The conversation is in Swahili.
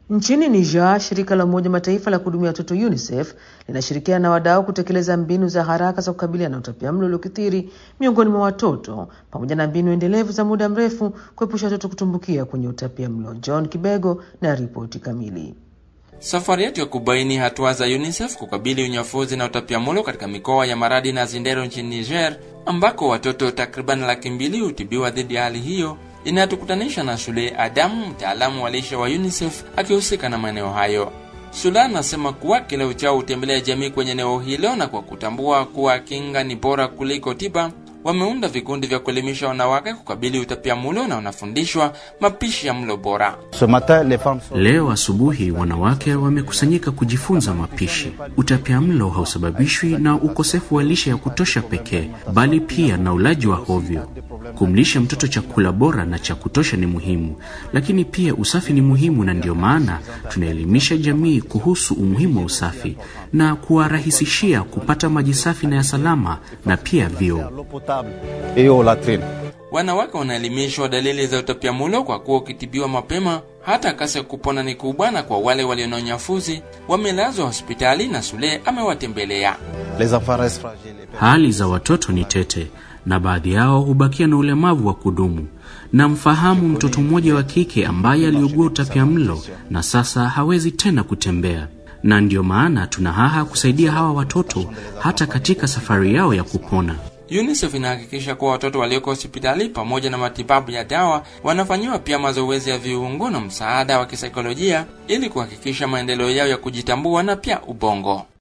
Nchini Niger, shirika la Umoja Mataifa la kuhudumia watoto UNICEF linashirikiana na wadau kutekeleza mbinu za haraka za kukabiliana na utapiamlo uliokithiri miongoni mwa watoto pamoja na mbinu endelevu za muda mrefu kuepusha watoto kutumbukia kwenye utapiamlo. John Kibego na ripoti kamili. Safari yetu ya kubaini hatua za UNICEF kukabili unyafuzi na utapiamlo katika mikoa ya Maradi na Zindero nchini Niger, ambako watoto takriban laki mbili hutibiwa dhidi ya hali hiyo inatukutanisha na Sule Adamu, mtaalamu wa lishe wa UNICEF akihusika na maeneo hayo. Sule anasema kuwa kila uchao hutembelea jamii kwenye eneo hilo, na kwa kutambua kuwa kinga ni bora kuliko tiba, wameunda vikundi vya kuelimisha wanawake kukabili utapiamlo na wanafundishwa mapishi ya mlo bora. Leo asubuhi wanawake wamekusanyika kujifunza mapishi. Utapiamlo hausababishwi na ukosefu wa lishe ya kutosha pekee, bali pia na ulaji wa hovyo. Kumlisha mtoto chakula bora na cha kutosha ni muhimu, lakini pia usafi ni muhimu, na ndio maana tunaelimisha jamii kuhusu umuhimu wa usafi na kuwarahisishia kupata maji safi na ya salama na pia vyoo. Wanawake wanaelimishwa dalili za utapiamlo kwa kuwa ukitibiwa mapema hata kasi ya kupona ni kubwa, na kwa wale walio na unyafuzi wamelazwa hospitali na Sule amewatembelea. Hali za watoto ni tete na baadhi yao hubakia na ulemavu wa kudumu. Namfahamu mtoto mmoja wa kike ambaye aliugua utapiamlo na sasa hawezi tena kutembea, na ndiyo maana tuna haha kusaidia hawa watoto hata katika safari yao ya kupona. UNICEF inahakikisha kuwa watoto walioko hospitali pamoja na matibabu ya dawa wanafanyiwa pia mazoezi ya viungo na msaada wa kisaikolojia ili kuhakikisha maendeleo yao ya kujitambua na pia ubongo.